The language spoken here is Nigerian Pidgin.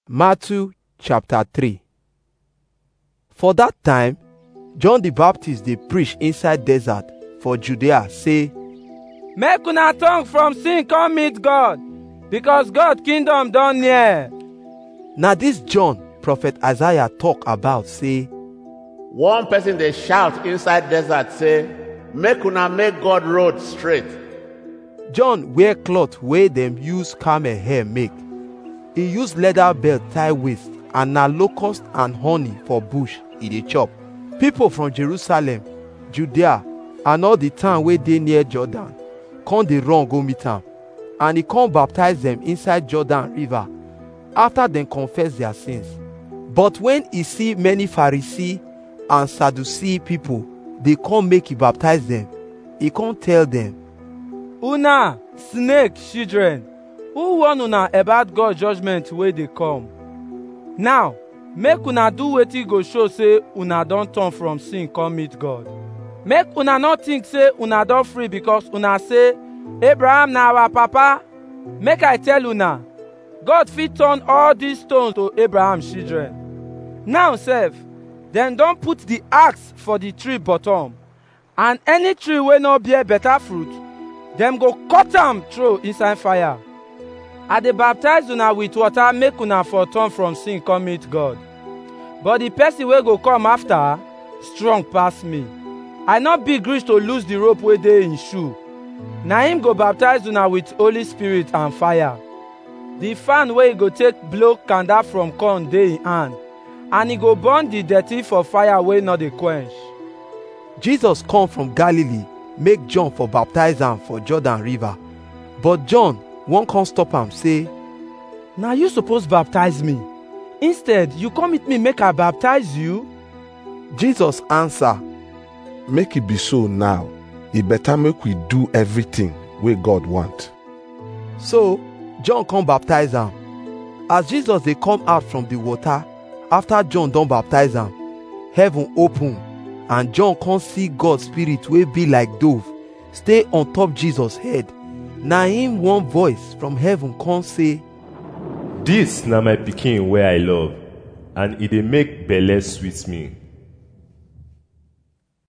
Matthew chapter 3 For that time, John the Baptist dey preach inside desert for Judea say, Make una turn from sin come meet God, because God kingdom don near. Na this John prophet Isaiah talk about say, One person dey shout inside desert say, Make una make God road straight. John wear cloth wey dem use camel hair make. e use leather belt tie waist and na locust and honey for bush e dey chop pipo from jerusalem judea and all the town wey dey near jordan come dey run go meet am and e come baptize dem inside jordan river after dem confess their sins but when e see many pharisee and sadducee people dey come make e baptize dem e come tell dem Una snake children, who warn una about God judgment wey dey come? Now, make una do wetin go show say una don turn from sin come meet God. Make una no think say una don free because una say, Abraham na our papa. Make I tell una, God fit turn all these stones to Abraham children. Now sef, dem don put the axe for the tree bottom, and any tree wey no bear better fruit, dem go cut am throw inside fire. I dey baptize una with water make una for turn from sin come meet God. But the person wey go come after strong pass me. I no big reach to lose the rope wey dey im shoe. Na him go baptize una with Holy Spirit and fire. The fan wey e go take blow kanda from corn dey im hand, and e go burn the dirty for fire wey no dey quench. jesus come from galilee make john for baptize am for jordan river but john wan come stop am say Na you suppose baptize me. Instead, you come meet me make I baptize you? jesus answer make e be so now e better make we do everything wey god want so john come baptize am as jesus dey come out from the water after john don baptize am heaven open and john come see god spirit wey be like dove stay on top jesus head na him one voice from heaven come say dis na my pikin wey i love and e dey make belle sweet me